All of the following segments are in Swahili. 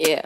Yeah.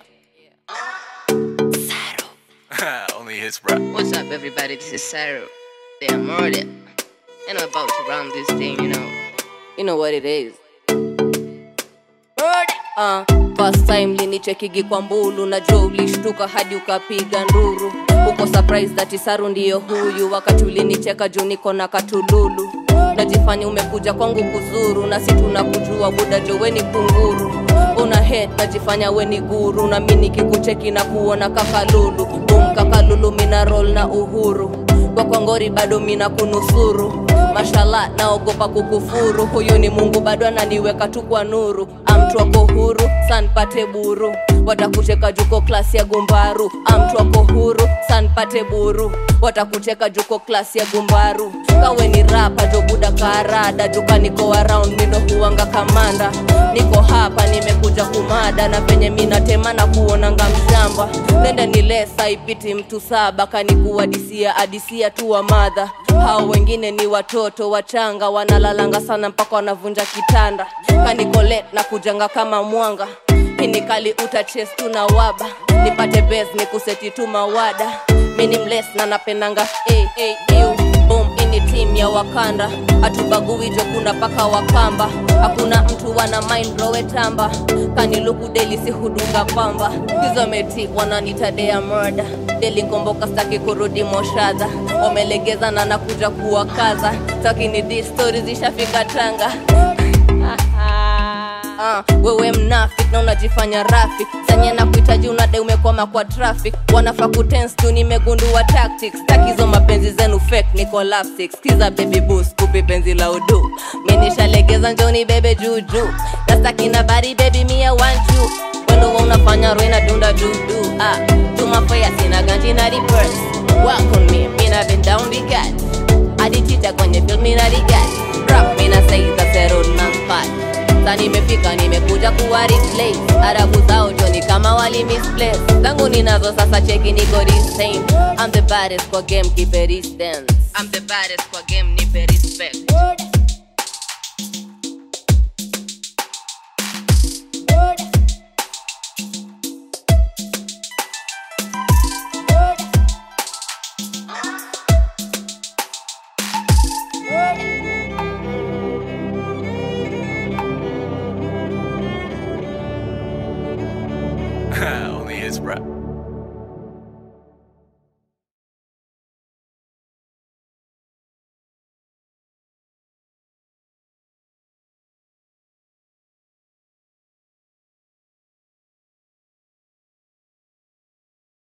Only his rap. What's up, everybody? This is Saru. They are murdered. And I'm about to run this thing, you know. You know what it is. Murder. Uh, first time linichekigi kwa mbulu na jo ulishtuka hadi ukapiga nduru uko surprise that Saru ndiyo huyu wakati ulinicheka juu niko na katululu najifanya umekuja kwangu kuzuru na si tunakujua buda jo weni kunguru una head najifanya weni guru na mi nikikucheki na kuona kakalulu bum kakalulu mina roll na uhuru kwa kwangori bado mina kunusuru mashala naogopa kukufuru huyu ni mungu bado ananiweka tu kwa nuru amtwako huru sanpate buru watakucheka juko klasi ya gumbaru amtwako huru sanpate buru watakucheka juko klasi ya gumbaru kawe ni rapa jobuda karada juka niko around mindo huwanga kamanda niko hapa nimekuja kumada na penye minatema na kuonanga mshamba nende ni lesa ipiti mtu saba kanikuadisia adisia tu wa madha hao wengine ni watoto wachanga wanalalanga sana mpaka wanavunja kitanda kanikolet na kujanga kama mwanga hinikali utaches tu na waba nipate bes ni kuseti tu mawada mini mles na napendanga hey, hey, ew. Boom, ini team ya wakanda hatubagui jo kuna paka wakamba hakuna mtu wana mind rowe tamba kaniluku deli si hudunga pamba hizo meti wananitadea murda deli komboka staki kurudi moshadha wamelegeza na nakuja kuwakaza takini di stori zishafika tanga Ah, wewe mnafik na unajifanya rafik sanye na kuhitaji unadai umekwama kwa traffic wanafaa kutens tu nimegundua tactics takizo mapenzi zenu fake niko lapstick skiza baby boost kupi penzi la udu minishalegeza njoni bebe juju nastakina bari baby mia want you wendo wa unafanya roina dunda dudu ah, tumafaya sina ganji na reverse work on me mina been down the cat aditita kwenye film mina rigat rap mina say the zero nampat sasa nimefika nimekuja kuwa replace arabu zao joni kama wali misplace zangu ninazo sasa cheki niko this same I'm the baddest kwa game keep it distance I'm the baddest kwa game nipe respect Only his rap.